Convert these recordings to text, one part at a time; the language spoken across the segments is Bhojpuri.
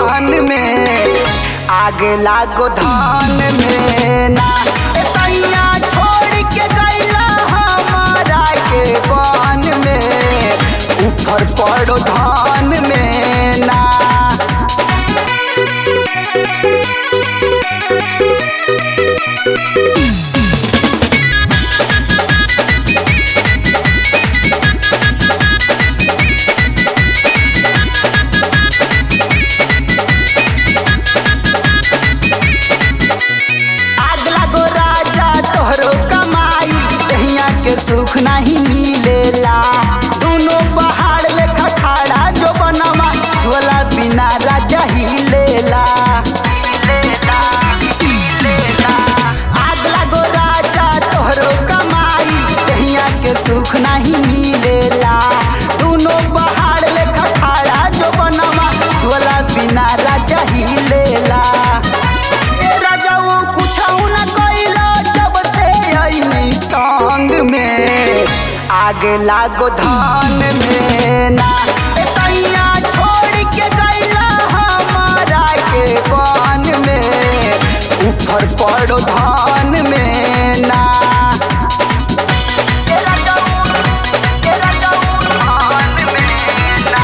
धान में आगे लागो धान में ना ए सैया छोड़ के गैला हमारा के बान में ऊपर पड़ो धान में ना आग लागो राजा तोहरो कमाई कहिया के सुख नहीं मिलेला दोनों पहाड़ लेखा खड़ा जो बनवा झोला बिना राजा ही लेला आग लागो राजा तोहरो कमाई कहिया के सुख नहीं मिलेला दोनों पहाड़ लेखा खड़ा जो बनवा झोला बिना राजा ही लेला ए राजा वो कुछऊ न कइलो जब से अइनी संग में आगे लागो धान में ना ए सैया छोड़ के गइला हमारा के बान में ऊपर पड़ो धान में ना ए राजा वो, ए राजा वो धान में ना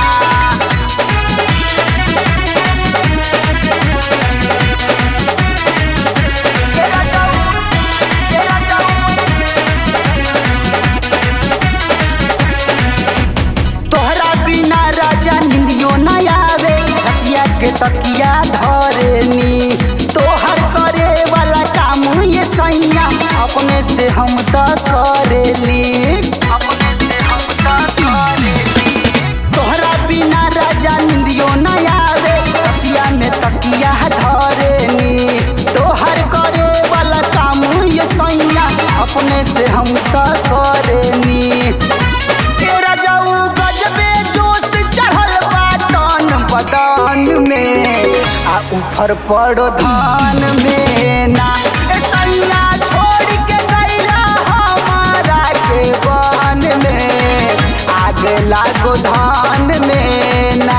तोहरा बिना राजा निंदियो न आवे रतिया के तकिया धरेनी तोहर करे वाला काम ये सैया अपने से हम त करेली अपने से हम त करेली तोहरा बिना राजा निंदियो न आवे रतिया में तकिया धरेनी तोहर करे वाला काम ये सैया अपने से हम त करेनी तेरा जाऊ गजबे जोश चढ़ल बाटन बदन में आ ऊपर पड़ो धान में ना ए सैया छोड़ के गैला हमारा के बन में आगे लागो धान में ना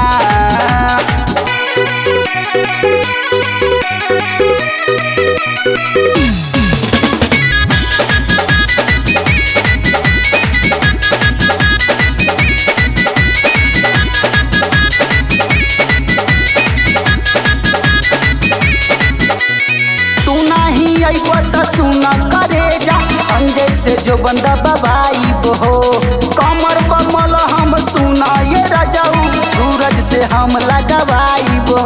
तू नहीं अइब त सुन करे जा संजय से जो बंदा बबाई हो कमर बमल हम सुना ये रजाऊ सूरज से हम लगवाई हो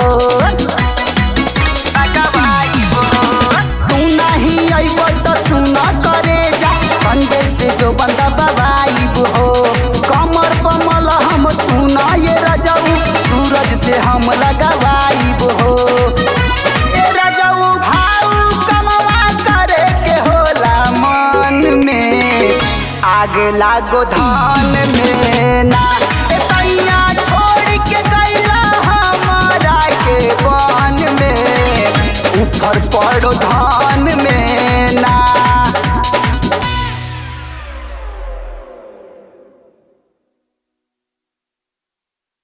तू नहीं अइब त सुन करे जा संजय से जो बंदा बबाई हो कमर बमल हम सुना ये रजाऊ सूरज से हम लगवाई हो ए राजाऊ भाऊ कमवा करे के होला मन में आगे लागो धान में ना ए सैया छोड़ के गैला हमारा के बन में ऊपर पड़ो धान